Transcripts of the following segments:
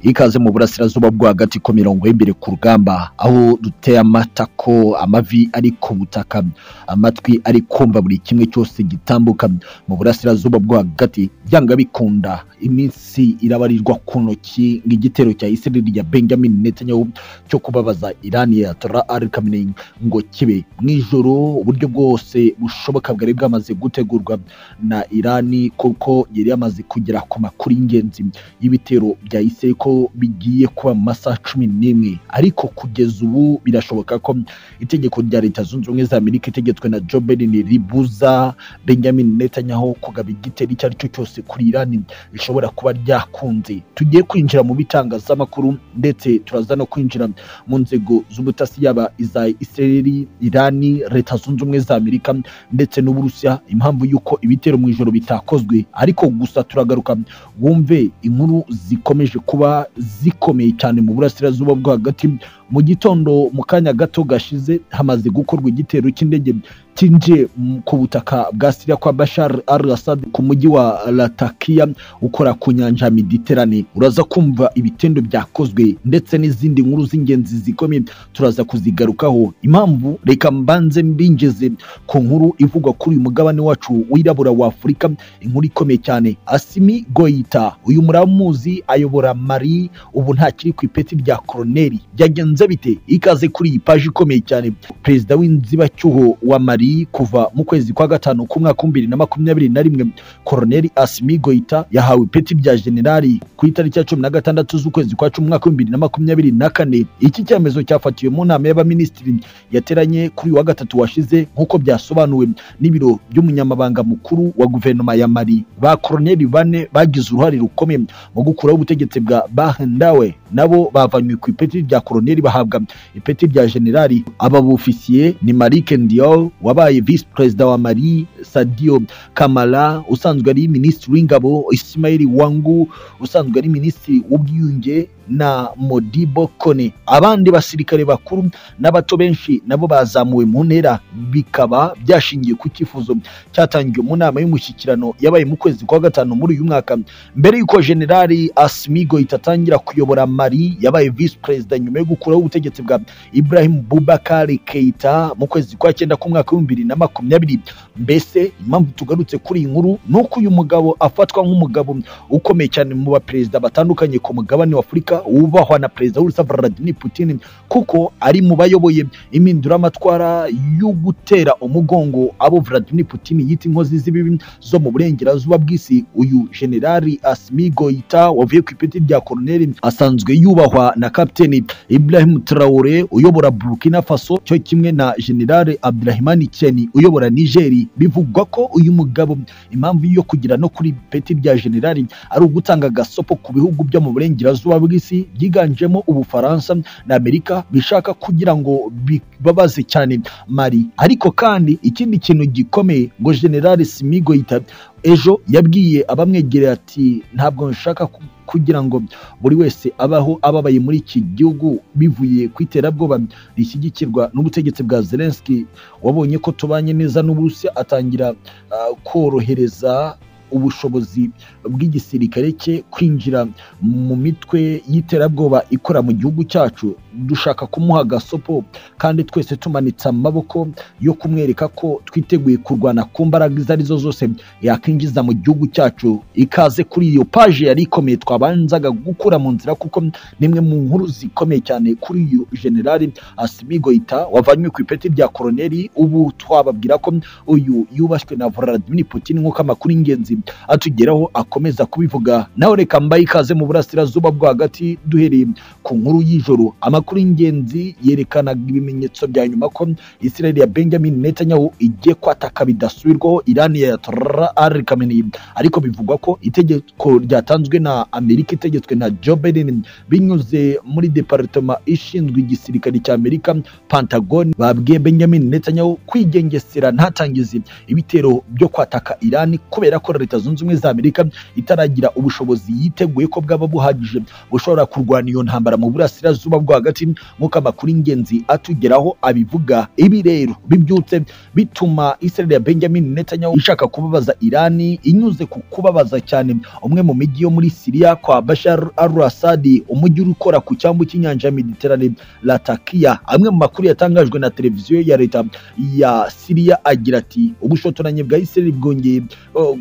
ikaze mu burasirazuba bwo hagati ko mirongo y'imbere ku rugamba aho duteye amatako amavi ari ku butaka amatwi ari kumva buri kimwe cyose gitambuka mu burasirazuba bwo hagati byanga bikunda iminsi irabarirwa ku ntoki ng'igitero cya Israel ya Benjamin Netanyahu cyo kubabaza Iran ya Tora Al-Khamenei ngo kibe mu ijoro uburyo bwose bushoboka bwari bwamaze gutegurwa na Irani kuko yari yamaze kugera ku makuru y'ingenzi y'ibitero bya Israel ko bigiye kuba mu masaha cumi n'imwe ariko kugeza ubu birashoboka ko itegeko rya Leta Zunze Ubumwe za Amerika itegetswe na Joe Biden ribuza Benjamin Netanyahu kugaba igitero icyo ari cyo cyose kuri Irani rishobora kuba ryakunze tugiye kwinjira mu bitangazamakuru ndetse turaza no kwinjira mu nzego z'ubutasi yaba iza Israel, Irani, Leta Zunze Ubumwe za Amerika ndetse n'Uburusiya impamvu y'uko ibitero mu ijoro bitakozwe ariko gusa turagaruka wumve inkuru zikomeje kuba zikomeye cyane mu burasirazuba bwo hagati mu gitondo mu kanya gato gashize hamaze gukorwa igitero cy'indege cyinjiye ku butaka bwa Syria kwa Bashar al-Assad ku mujyi wa Latakia ukora ku nyanja ya Mediterane uraza kumva ibitendo byakozwe ndetse n'izindi nkuru z'ingenzi zikomeye turaza kuzigarukaho impamvu reka mbanze mbingeze ku nkuru ivugwa kuri uyu mugabane wacu wirabura wa Afurika inkuru ikomeye cyane Asimi Goita uyu muramuzi ayobora Mali ubu ntakiri ku ipeti rya koroneri byagenze byagenze bite ikaze kuri iyi paji ikomeye cyane perezida w'inzibacyuho wa mari kuva mu kwezi kwa gatanu k'umwaka w'ibihumbi bibiri na makumyabiri na rimwe koroneri asimi goita yahawe ipeti rya generali ku itariki ya cumi na gatandatu z'ukwezi kwa cumi umwaka w'ibihumbi bibiri na makumyabiri na kane iki cyemezo cyafatiwe mu nama y'abaminisitiri yateranye kuri wa gatatu washize nk'uko byasobanuwe n'ibiro by'umunyamabanga mukuru wa guverinoma ya mari ba koroneri bane bagize uruhare rukomeye mu gukuraho ubutegetsi bwa bahendawe nabo bavanywe ku ipeti rya koroneri bahabwa ipeti rya generali aba bufisiye ni Malik Ndiaye wabaye vice perezida wa Mali Sadio Kamara usanzwe ari minisitiri w'ingabo Ismail Wangu usanzwe ari minisitiri w'ubwiyunge na Modibo Kone abandi basirikare bakuru n'abato benshi nabo bazamuwe mu ntera bikaba byashingiye ku cyifuzo cyatangiwe mu nama y'umushyikirano yabaye mu kwezi kwa gatanu muri uyu mwaka mbere y'uko generali Asmigo itatangira kuyobora Mali yabaye vice perezida nyuma yo gukuraho ubutegetsi bwa Ibrahim Boubacar Keita mu kwezi kwa cyenda k'umwaka w'ibihumbi bibiri na makumyabiri mbese impamvu tugarutse kuri iyi nkuru ni uko uyu mugabo afatwa nk'umugabo ukomeye cyane mu baperezida batandukanye ku mugabane wa Afurika wubahwa na perezida w'urusa Vladimir Putin kuko ari mu bayoboye impinduramatwara yo gutera umugongo abo Vladimir Putin yita inkozi z'ibibi zo mu burengerazuba bw'isi uyu generali Asimi Goita wavuye ku ipeti rya koroneri asanzwe yubahwa na kapiteni Ibrahim Traore uyobora Burkina Faso cyo kimwe na generali Abdurahimani Tieni uyobora Nigeri bivugwa ko uyu mugabo impamvu yo kugira no kuri ipeti rya generali ari ugutanga agasopo ku bihugu byo mu burengerazuba bw'isi isi byiganjemo ubufaransa na amerika bishaka kugira ngo bibabaze cyane mari ariko kandi ikindi kintu gikomeye ngo generali simigo yita ejo yabwiye abamwegereye ati ntabwo nshaka kugira ngo buri wese abaho ababaye muri iki gihugu bivuye ku iterabwoba rishyigikirwa n'ubutegetsi bwa zelenski wabonye ko tubanye neza n'uburusiya atangira uh, korohereza ubushobozi bw'igisirikare cye kwinjira mu mitwe y'iterabwoba ikora mu gihugu cyacu dushaka kumuha agasopo kandi twese tumanitse amaboko yo kumwereka ko twiteguye kurwana ku mbaraga izo ari zo zose yakwinjiza mu gihugu cyacu ikaze kuri iyo paje yari ikomeye twabanzaga gukura mu nzira kuko nimwe mu nkuru zikomeye cyane kuri uyu generali asimigoyita wavanywe ku ipeti rya koroneri ubu twababwira ko uyu yubashywe na Vladimir Putin nk'uko amakuru y'ingenzi atugeraho akomeza kubivuga nawe reka mbaye ikaze mu burasirazuba bwo hagati duhereye ku nkuru y'ijoro amakuru y'ingenzi yerekanaga ibimenyetso bya nyuma ko Israel ya Benjamin Netanyahu igiye kwataka bidasubirwaho Iran ya Ayatollah Ali Khamenei ariko bivugwa ko itegeko ryatanzwe na Amerika itegetswe na Joe Biden binyuze muri departema ishinzwe igisirikare cya Amerika Pentagon babwiye Benjamin Netanyahu kwigengesera ntatangize ibitero byo kwataka Iran kubera ko leta zunze ubumwe za Amerika itaragira ubushobozi yiteguye ko bwaba buhagije bushobora kurwana iyo ntambara mu burasirazuba bwo hagati nk'uko amakuru y'ingenzi atugeraho abivuga ibi rero bibyutse bituma Israel ya Benjamin Netanyahu ishaka kubabaza Irani inyuze ku kubabaza cyane umwe mu mijyi yo muri Syria kwa Bashar al-Assad umujyi urukora ku cyambu cy'inyanja ya Mediterane Latakia amwe mu makuru yatangajwe na televiziyo ya leta ya Syria agira ati ubushotoranyi bwa Israel bwongeye uh,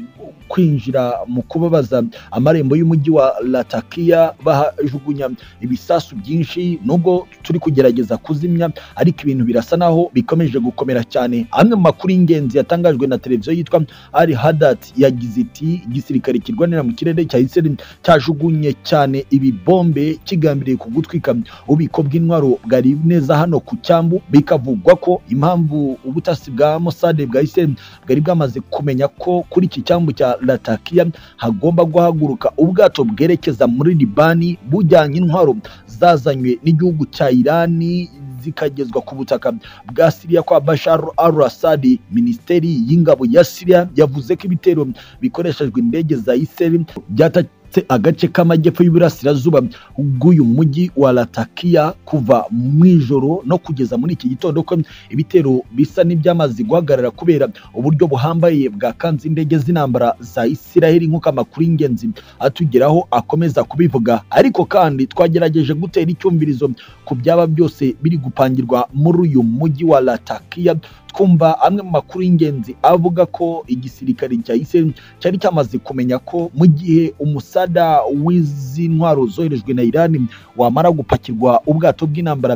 kwinjira mu kubabaza amarembo y'umujyi wa Latakia bahajugunya ibisasu byinshi nubwo turi kugerageza kuzimya ariko ibintu birasa naho bikomeje gukomera cyane amwe mu makuru y'ingenzi yatangajwe na televiziyo yitwa Al Hadat yagize iti igisirikare kirwanira mu kirere cya Israel cyajugunye cyane ibibombe kigambiriye kugutwika ububiko bw'intwaro bwari neza hano ku cyambu bikavugwa ko impamvu ubutasi bwa Mossad bwa Israel bwari bwamaze kumenya ko kuri iki cyambu cya Latakia hagomba guhaguruka ubwato bwerekeza muri Libani bujyanye intwaro zazanywe n'igihugu cya Irani zikagezwa ku butaka bwa Syria kwa Bashar al-Assad Minisiteri y'ingabo ya Syria yavuze ko ibitero bikoreshejwe indege za Israel byata ndetse agace k'amajyepfo y'uburasirazuba bw'uyu mujyi wa Latakia kuva mu ijoro no kugeza muri iki gitondo ko ibitero bisa n'ibyamaze guhagarara kubera uburyo buhambaye bwakanze indege z'intambara za Isiraheli nk'uko amakuru y'ingenzi atugeraho akomeza kubivuga ariko kandi twagerageje gutera icyumvirizo ku byaba byose biri gupangirwa muri uyu mujyi wa Latakia twumva amwe mu makuru y'ingenzi avuga ko igisirikare cya Israel cyari cyamaze kumenya ko mu gihe umusada w'izi ntwaro zoherejwe na Iran wamara gupakirwa ubwato bw'intambara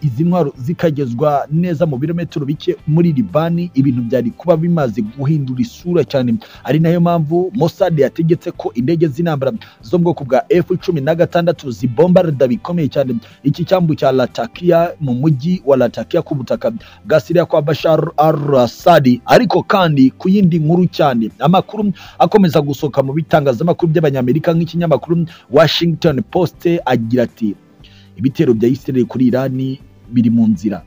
izi ntwaro zikagezwa neza mu birometero bike muri Libani ibintu byari kuba bimaze guhindura isura cyane ari nayo mpamvu Mossad yategetse ko indege z'intambara zo mu bwoko bwa F16 zibombarda bikomeye cyane iki cyambu cya Latakia mu mujyi wa Latakia ku butaka bwa Syria kwa Bashar al-Assad ariko kandi ku yindi nkuru cyane amakuru akomeza gusohoka mu bitangazamakuru by'abanyamerika nk'ikinyamakuru Washington Post agira ati ibitero bya Israel kuri Irani biri mu nzira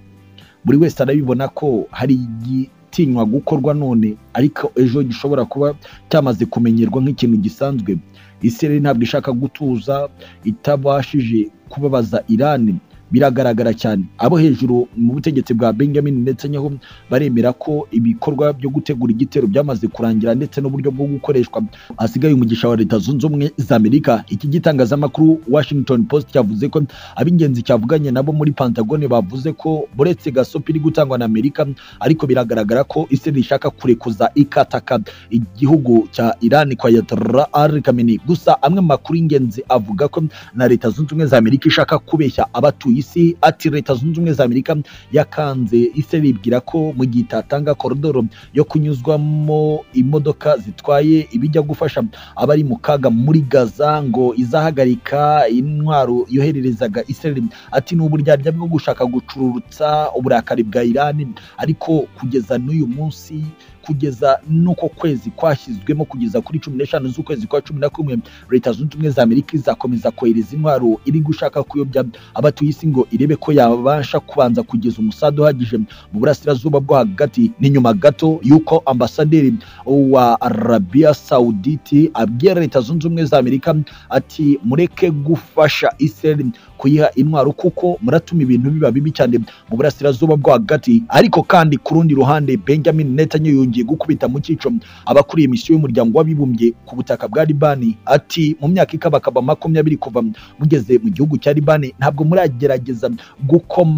buri wese arabibona ko hari igitinywa gukorwa none ariko ejo gishobora kuba cyamaze kumenyerwa nk'ikintu gisanzwe Israel ntabwo ishaka gutuza itabashije kubabaza Irani biragaragara cyane abo hejuru mu butegetsi bwa Benjamin Netanyahu baremera ko ibikorwa byo gutegura igitero byamaze kurangira ndetse n'uburyo bwo gukoreshwa asigaye umugisha wa Leta Zunze Ubumwe za Amerika iki gitangazamakuru Washington Post cyavuze ko ab'ingenzi cyavuganye nabo muri Pentagone bavuze ko buretse gasopi iri gutangwa na Amerika ariko biragaragara ko Israel ishaka kurekuza ikataka igihugu cya Iran kwa Yatara al Khamenei gusa amwe mu makuru y'ingenzi avuga ko na Leta Zunze Ubumwe za Amerika ishaka kubeshya abatuye isi ati leta zunze ubumwe za amerika yakanze Israel ibwira ko mu gihe itatanga koridoro yo kunyuzwamo imodoka zitwaye ibijya gufasha abari mu kaga muri gaza ngo izahagarika intwaro yohererezaga Israel ati ni uburyarya bwo gushaka gucururutsa uburakari bwa Iran ariko kugeza n'uyu munsi kugeza nuko kwezi kwashyizwemo kugeza kuri cumi n'eshanu z'ukwezi kwa cumi na kumwe leta zunze ubumwe za amerika izakomeza kohereza intwaro iri gushaka kuyobya abatuye isi ngo irebe ko yabasha kubanza kugeza umusada uhagije mu burasirazuba bwo hagati ni nyuma gato y'uko ambasaderi wa arabiya sawuditi abwira leta zunze ubumwe za amerika ati mureke gufasha israel kuyiha intwaro kuko muratuma ibintu biba bibi cyane mu burasirazuba bwo hagati ariko kandi ku rundi ruhande benjamin netanyahu yongeye gukubita mu cyico abakuriye misiyo y'umuryango w'abibumbye ku butaka bwa Libani ati mu myaka ikabakaba makumyabiri kuva mugeze mu gihugu cya Libani ntabwo muragerageza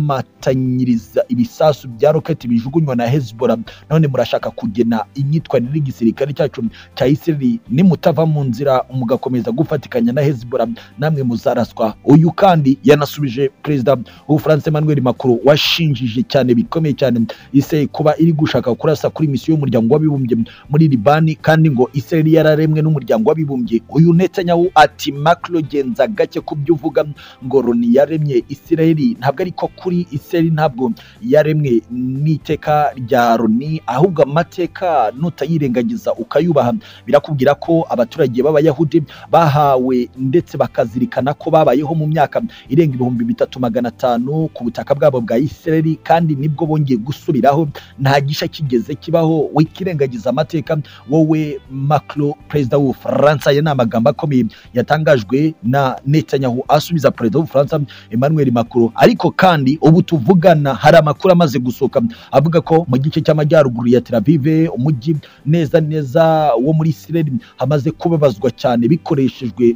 gukomatanyiriza ibisasu bya roketi bijugunywa na Hezbollah none murashaka kugena imyitwarire y'igisirikare cyacu cya Israel nimutava mu nzira mugakomeza gufatikanya na Hezbollah namwe muzaraswa uyu kandi yanasubije perezida w'Ubufaransa Emmanuel Macron washinjije cyane bikomeye cyane Israel kuba iri gushaka kurasa kuri misiyo y'umuryango w'abibumbye muri Libani kandi ngo Israel yararemwe n'umuryango w'abibumbye uyu Netanyahu ati Macron genza gake ku byo uvuga ngo Loni yaremye Israel ntabwo ariko kuri Israel ntabwo yaremwe n'iteka rya Loni ahubwo amateka nutayirengagiza ukayubaha birakubwira ko abaturage b'abayahudi bahawe ndetse bakazirikana ko babayeho mu myaka irenga ibihumbi bitatu magana atanu ku butaka bwabo bwa Israel kandi nibwo bongeye gusubiraho nta gisha kigeze kibaho wikirengagiza amateka wowe macro perezida w'ubufaransa aya ni amagambo akomeye yatangajwe na netanyahu asubiza perezida w'ubufaransa emmanuel macron ariko kandi ubu tuvugana hari amakuru amaze gusohoka avuga ko mu gice cy'amajyaruguru ya Tel Aviv umujyi neza neza wo muri Israel hamaze kubabazwa cyane bikoreshejwe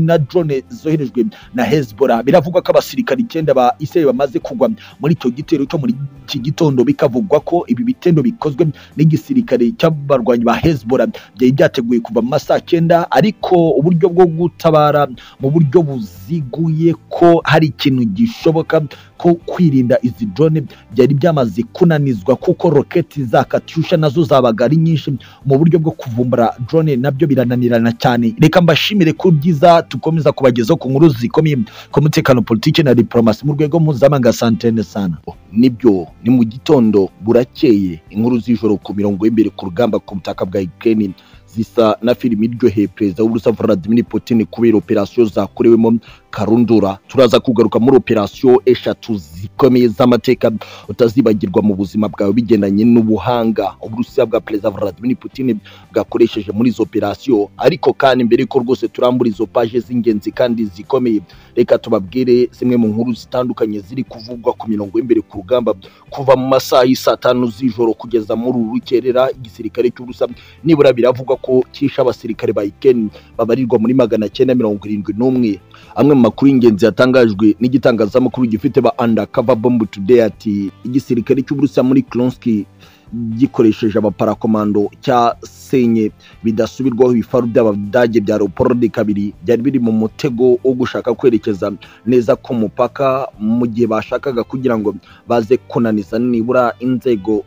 na drone zoherejwe na Hezbollah biravugwa ko abasirikari icyenda ba Israel bamaze kugwa muri icyo gitero cyo muri iki gitondo bikavugwa ko ibi bitendo bikozwe n'igisirikare cy'abarwanyi ba Hezbollah byari byateguye kuva mu masaha cyenda ariko uburyo bwo gutabara mu buryo buziguye ko hari ikintu gishoboka ko kwirinda izi drone byari byamaze kunanizwa kuko roketi za katyusha nazo zabaga ari nyinshi mu buryo bwo kuvumbura drone nabyo birananirana cyane reka mbashimire ku byiza tukomeza kubagezaho ku nkuru zikomeye ku mutekano politiki na diplomasi mu rwego mpuzamahanga santene sana nibyo ni mu gitondo burakeye inkuru z'ijoro ku mirongo y'imbere ku rugamba ku butaka bwa Ukraine zisa na filimi iryoheye perezida w'uburusiya vladimir putin kubera operasiyo zakorewemo karundura turaza kugaruka muri operasiyo eshatu zikomeye z'amateka utazibagirwa mu buzima bwawe bigendanye n'ubuhanga uburusiya bwa perezida vladimir putin bwakoresheje muri izo operasiyo ariko kandi mbere yuko rwose turambura izo paje z'ingenzi kandi zikomeye reka tubabwire zimwe mu nkuru zitandukanye ziri kuvugwa ku mirongo y'imbere ku rugamba kuva mu masaha y'isaa tanu z'ijoro kugeza muri uru rukerera igisirikare cy'uburusiya nibura biravugwa ko cyishe abasirikare ba ikeni babarirwa muri magana cyenda mirongo irindwi n'umwe amwe mu makuru y'ingenzi yatangajwe n'igitangazamakuru gifite ba undercover bomb today ati igisirikare cy'uburusiya muri klonski gikoresheje abaparakomando cyasenye bidasubirwaho ibifaru by'abadage bya leopold kabiri byari biri mu mutego wo gushaka kwerekeza neza ku mupaka mu gihe bashakaga kugira ngo baze kunaniza nibura inzego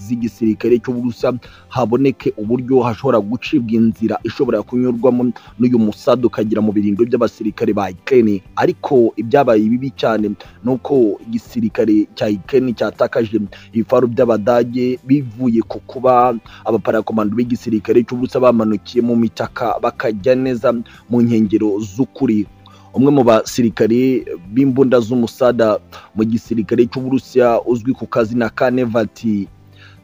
z'igisirikare cy'uburusiya haboneke uburyo hashobora gucibwa inzira ishobora kunyurwamo n'uyu musada ukagira mu birindiro by'abasirikare ba ikeni ariko ibyabaye bibi cyane ni uko igisirikare cya ikeni cyatakaje ibifaru by'abadage bivuye ku kuba abaparakomando b'igisirikare cy'ubusa bamanukiye mu mitaka bakajya neza mu nkengero z'ukuri umwe mu basirikari b'imbunda z'umusada mu gisirikare cy'uburusiya uzwi ku kazina ka nevati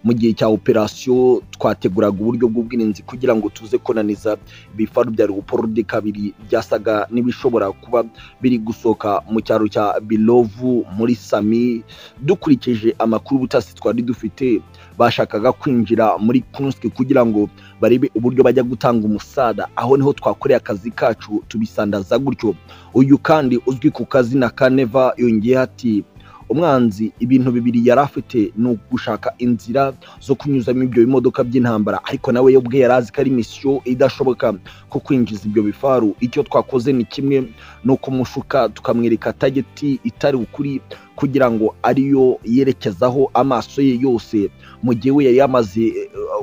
mu gihe cya operasiyo twateguraga uburyo bw'ubwirinzi kugira ngo tuze kunaniza ibifaru bya leopold kabiri byasaga n'ibishobora kuba biri gusohoka mu cyaro cya bilovu muri sami dukurikije amakuru ubutasi twari dufite bashakaga kwinjira muri kunski kugira ngo barebe uburyo bajya gutanga umusada aho niho twakoreye akazi kacu tubisandaza gutyo uyu kandi uzwi ku kazina ka neva yongeye ati umwanzi ibintu bibiri yari afite ni ugushaka inzira zo kunyuzamo ibyo bimodoka by'intambara ariko nawe yo ubwe yari azi ko ari misiyo idashoboka ko kwinjiza ibyo bifaru icyo twakoze ni kimwe ni ukumushuka tukamwereka tageti itari ukuri kugira ngo ariyo yerekezaho amaso ye yose mu gihe we yari yamaze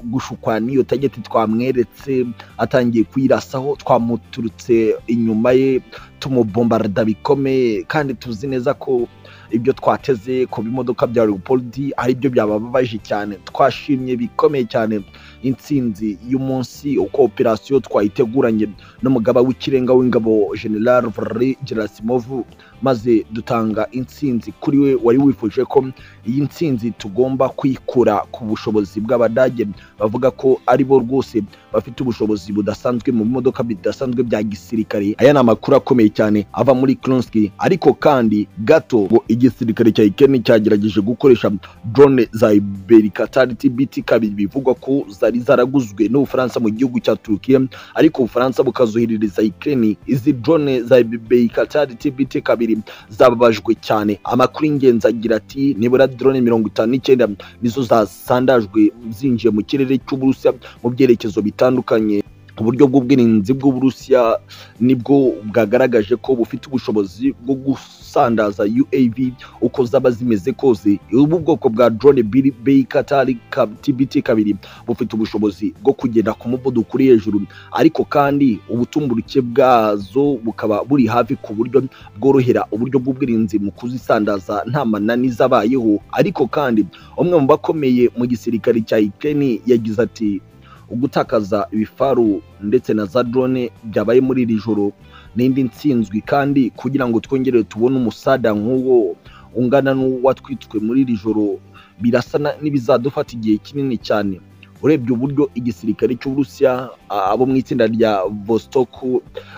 gushukwa n'iyo tageti twamweretse atangiye kuyirasaho twamuturutse inyuma ye tumubombarada bikomeye kandi tuzi neza ko ibyo twateze ku bimodoka bya leopold ari byo byabababaje cyane twashimye bikomeye cyane intsinzi y'umunsi uko operasiyo twayiteguranye n'umugaba w'ikirenga w'ingabo general valery gerasimovu maze dutanga intsinzi kuri we wari wifuje ko iyi ntsinzi tugomba kwikura ku bushobozi bw'abadage bavuga ko ari bo rwose bafite ubushobozi budasanzwe mu bimodoka bidasanzwe bya gisirikare aya ni amakuru akomeye cyane ava muri klonski ariko kandi gato ngo igisirikare cya ikeni cyagerageje gukoresha drone za iberikatari tbt kabiri bivugwa ko zari zaraguzwe n'ubufaransa mu gihugu cya turukiya ariko ubufaransa bukazoherereza ikeni izi drone za iberikatari tbt kabiri zababajwe cyane amakuru y'ingenzi agira ati nibura drone mirongo itanu n'icyenda nizo zasandajwe zinjiye mu kirere cy'uburusiya mu byerekezo bitandukanye uburyo bw'ubwirinzi bw'uburusiya nibwo bwagaragaje ko bufite ubushobozi bwo gusandaza uav uko zaba zimeze kose ubu bwoko bwa drone beikatari tbt kabiri bufite ubushobozi bwo kugenda ku muvuduko uri hejuru ariko kandi ubutumburuke bwazo bukaba buri hafi ku buryo bworohera uburyo bw'ubwirinzi mu kuzisandaza nta mananiza abayeho ariko kandi umwe mu bakomeye mu gisirikare cya ikeni yagize ati ugutakaza ibifaru ndetse na za drone byabaye muri iri joro n'indi ntsinzwi kandi kugira ngo twongere tubone umusada nk'uwo ungana n'uwatwitswe muri iri joro birasa n'ibizadufata igihe kinini cyane urebye uburyo igisirikare cy'uburusiya a- abo mu itsinda rya vostok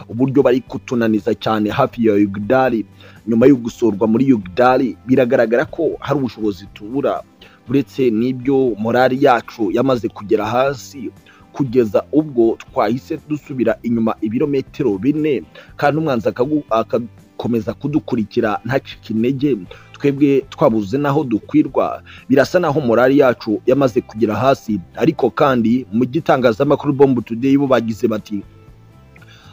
uburyo bari kutunaniza cyane hafi ya yugdari nyuma yo gusurwa muri yugdari biragaragara ko hari ubushobozi tubura uretse n'ibyo morali yacu yamaze kugera hasi kugeza ubwo twahise dusubira inyuma ibirometero bine kandi umwanzi akagu- agakomeza kudukurikira ntacike intege twebwe twabuze n'aho dukwirwa birasa naho morali yacu yamaze kugera hasi ariko kandi mu gitangazamakuru bombu today bo bagize bati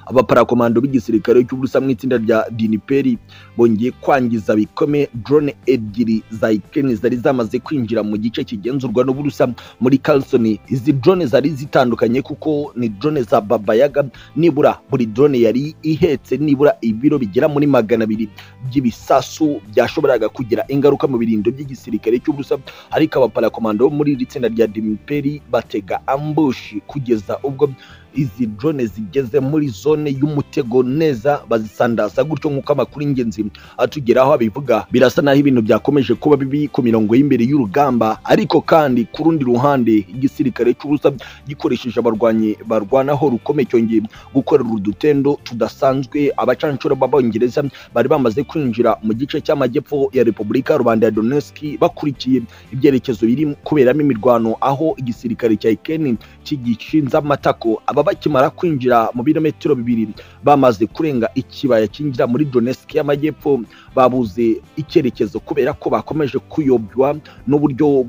abaparakomando b'igisirikare cy'uburusa mu itsinda rya diniperi bongeye kwangiza bikome drone ebyiri za ukraine zari zamaze kwinjira mu gice kigenzurwa n'uburusa muri kalsoni izi drone zari zitandukanye kuko ni drone za babayaga nibura buri drone yari ihetse nibura ibiro bigera muri magana abiri by'ibisasu byashoboraga kugira ingaruka mu birindo by'igisirikare cy'uburusa ariko abaparakomando bo muri iri tsinda rya diniperi batega ambushi kugeza ubwo izi drone zigeze muri zone y'umutego neza bazisandaza gutyo nk'uko amakuru y'ingenzi atugeraho abivuga birasa naho ibintu byakomeje kuba bibi ku mirongo y'imbere y'urugamba ariko kandi ku rundi ruhande igisirikare cy'ubusa gikoresheje abarwanyi barwanaho rukomeye cyongeye gukorera udutendo tudasanzwe abacanshuro b'abongereza bari bamaze kwinjira mu gice cy'amajyepfo ya repubulika rubanda ya donetsk bakurikiye ibyerekezo biri kuberamo imirwano aho igisirikare cya ikeni kigishinze amatako aba bakimara kwinjira mu birometero bibiri bamaze kurenga ikibaya cyinjira muri donetsk y'amajyepfo babuze icyerekezo kubera ko bakomeje kuyobywa n'uburyo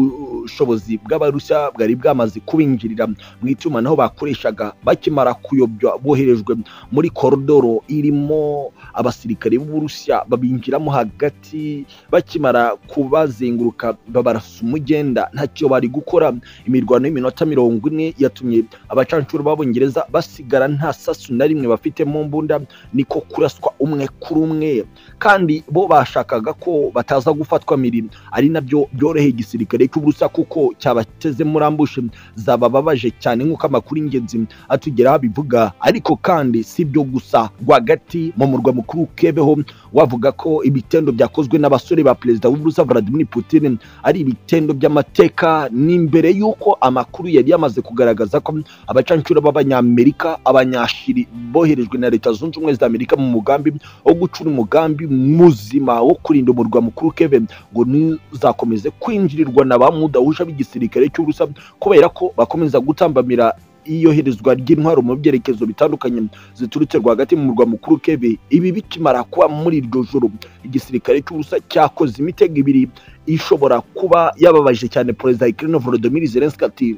bw'ubushobozi bw'abarusiya bwari bwamaze kubinjirira mu itumanaho bakoreshaga bakimara kuyobywa boherejwe muri koridoro irimo abasirikare b'uburusiya babinjiramo hagati bakimara kubazenguruka babarasa umugenda ntacyo bari gukora imirwano y'iminota mirongo ine yatumye abacanshuro b'abongereza basigara nta sasu na rimwe bafite mu mbunda niko kuraswa umwe kuri umwe kandi bo bashakaga ko bataza gufatwa mirimo ari nabyo byoroheye igisirikare cy'uburusa kuko cyabateze muri ambushe zabababaje cyane nk'uko amakuru y'ingenzi atugeraho abivuga ariko kandi si byo gusa rwagati mu murwa mukuru kebeho wavuga ko ibitendo byakozwe n'abasore ba perezida w'uburusa Vladimir Putin ari ibitendo by'amateka ni imbere y'uko amakuru yari yamaze kugaragaza ko abacanshuro b'abanyamerika abanyashiri boherejwe na leta zunze ubumwe za amerika mu mugambi wo gucura umugambi muzima wo kurinda umurwa mukuru kevin ngo ntuzakomeze kwinjirirwa na ba mudahusha b'igisirikare cy'uburusa kubera ko bakomeza gutambamira iyoherezwa ry'intwaro mu byerekezo bitandukanye ziturutse rwagati mu murwa mukuru keve ibi bikimara kuba muri iryo joro igisirikare cy'uburusa cyakoze imitego ibiri ishobora kuba yababaje cyane perezida wa Ukraine Volodymyr Zelensky ati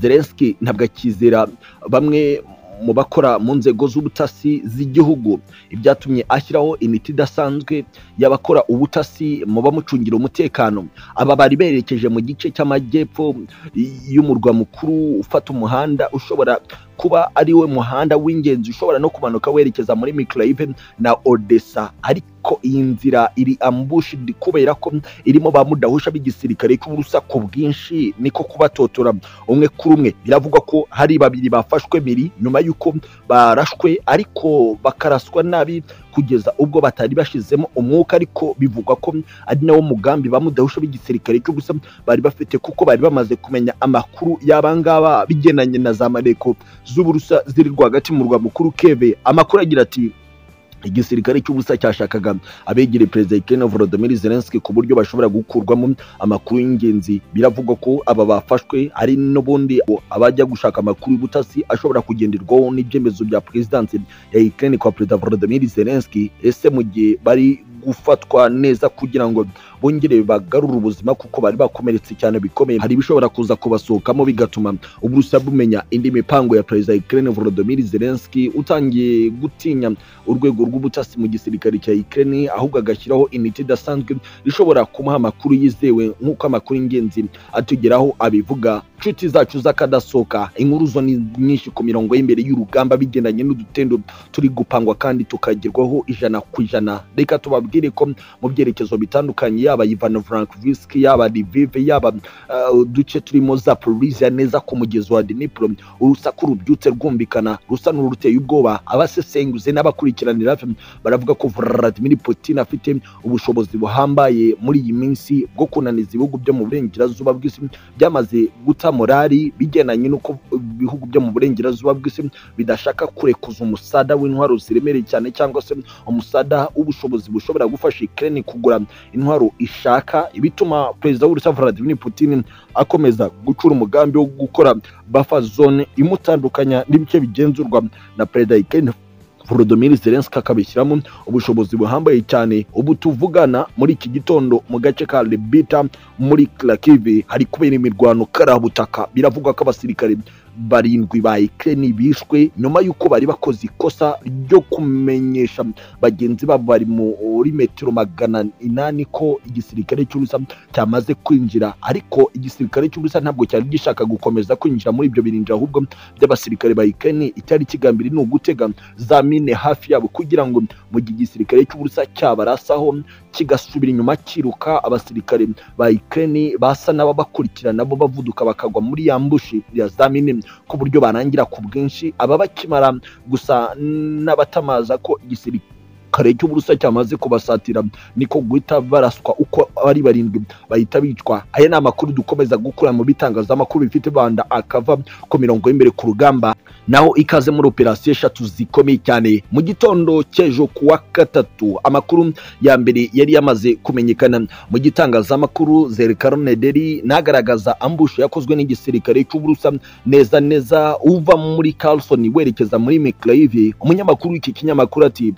Zelensky ntabwo akizera bamwe mu bakora mu nzego z'ubutasi z'igihugu ibyatumye ashyiraho imiti idasanzwe y'abakora ubutasi mu bamucungira umutekano aba bari berekeje mu gice cy'amajyepfo y'umurwa mukuru ufata umuhanda ushobora kuba ari we muhanda w'ingenzi ushobora no kumanuka werekeza muri mikirayve na odessa ariko iyi nzira iri ambushidi kubera ko irimo ba mudahusha b'igisirikare cy'uburusa ku bwinshi niko kubatotora umwe kuri umwe biravugwa ko hari babiri bafashwe miri nyuma y'uko barashwe ariko bakaraswa nabi kugeza ubwo batari bashizemo umwuka ariko bivugwa ko ari nawo mugambi ba mudahusha b'igisirikare cy'ubusa bari bafite kuko bari bamaze kumenya amakuru y'abangaba bigenanye na za mareko z'uburusa ziri rwagati mu murwa mukuru keve amakuru agira ati igisirikare cy'ubusa cyashakaga abegere perezida Ukraine Volodymyr Zelensky ku buryo bashobora gukurwamo amakuru y'ingenzi biravugwa ko aba bafashwe ari n'ubundi abajya gushaka amakuru y'ubutasi ashobora kugenderwaho n'ibyemezo bya perezidansi ya Ukraine kwa perezida Volodymyr Zelensky ese mu gihe bari gufatwa neza kugira ngo bongere bagarure ubuzima kuko bari bakomeretse cyane bikomeye hari ibishobora kuza kubasohokamo bigatuma uburusiya bumenya indi mipango ya perezida wa Ukraine Volodymyr Zelensky utangiye gutinya urwego rw'ubutasi mu gisirikare cya Ukraine ahubwo agashyiraho imiti idasanzwe ishobora kumuha amakuru yizewe nk'uko amakuru y'ingenzi atugeraho abivuga inshuti zacu z'akadasohoka inkuru zo ni nyinshi ku mirongo y'imbere y'urugamba bigendanye n'udutendo turi gupangwa kandi tukagerwaho ijana ku ijana reka tubabwire tubabwire ko mu byerekezo bitandukanye yaba Ivan Frankivsk yaba Lviv yaba uh, uduce turimo za Zaporizhia neza ku mugezi wa Dnipro urusaku rubyutse rwumvikana rusa n'uruteye ubwoba abasesenguzi n'abakurikiranira baravuga ko Vladimir Putin afite ubushobozi buhambaye muri iyi minsi bwo kunaniza ibihugu byo mu burengerazuba bw'isi byamaze guta morali bigendanye n'uko ibihugu byo mu burengerazuba bw'isi bidashaka kurekuza umusada w'intwaro ziremereye cyane cyangwa se umusada w'ubushobozi bushobora gufasha Ukraine kugura intwaro ishaka ibituma perezida w'Urusiya Vladimir Putin akomeza gucura umugambi wo gukora buffer zone imutandukanya n'ibice bigenzurwa na perezida Ukraine Volodymyr Zelensky akabishyiramo ubushobozi buhambaye cyane ubu tuvugana muri iki gitondo mu gace ka Lebita muri Kharkiv hari kubera imirwano karabutaka biravugwa ko abasirikare barindwi ba Ukraine bishwe nyuma y'uko bari bakoze ikosa ryo kumenyesha bagenzi babo bari muri metero magana inani ko igisirikare cy'Uburusiya cyamaze kwinjira ariko igisirikare cy'Uburusiya ntabwo cyari gishaka gukomeza kwinjira muri ibyo birinjira ahubwo by'abasirikare ba Ukraine icyari kigambiri ni ugutega za mine hafi yabo kugira ngo mu gihe igisirikare cy'Uburusiya cyabarasaho kigasubira inyuma kiruka abasirikare ba Ukraine basa n'ababakurikira nabo bavuduka bakagwa muri yambushi ya za mine ku buryo barangira ku bwinshi ababakimara gusa n'abatamaza ko igisirikare kare cy'uburusa cyamaze kubasatira niko guhita baraswa uko ari barindwi bahita bicwa aya ni amakuru dukomeza gukura mu bitangazamakuru bifite banda akava ku mirongo y'imbere ku rugamba naho ikaze muri operasiyo eshatu zikomeye cyane mu gitondo cy'ejo ku wa gatatu amakuru ya mbere yari yamaze kumenyekana mu gitangazamakuru zerekarone deri nagaragaza ambushe yakozwe n'igisirikare cy'uburusa neza neza uva muri Carlson werekeza muri Miklaive umunyamakuru w'iki kinyamakuru ati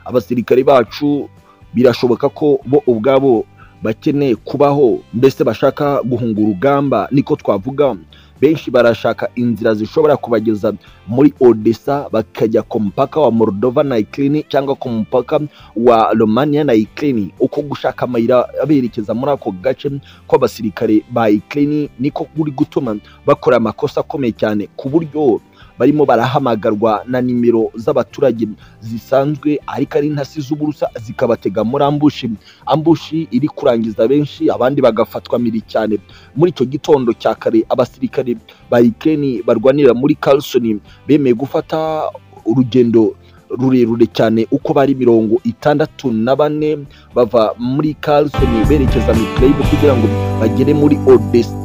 abasirikare bacu birashoboka ko bo ubwabo bakeneye kubaho mbese bashaka guhunga urugamba niko twavuga benshi barashaka inzira zishobora kubageza muri odessa bakajya ku mupaka wa moldova na ukraine cyangwa ku mupaka wa romania na ukraine uko gushaka amayira aberekeza muri ako gace kw'abasirikare ba ukraine niko kuri gutuma bakora amakosa akomeye cyane ku buryo barimo barahamagarwa na nimero z'abaturage zisanzwe ariko ari intasi z'uburusa zikabatega muri ambushi ambushi iri kurangiza benshi abandi bagafatwa miri cyane muri icyo gitondo cya kare abasirikare ba Ukraine barwanira muri Carlson bemeye gufata urugendo rurerure cyane uko bari mirongo itandatu na bane bava muri Carlson berekeza mu kugira ngo bagere muri Odessa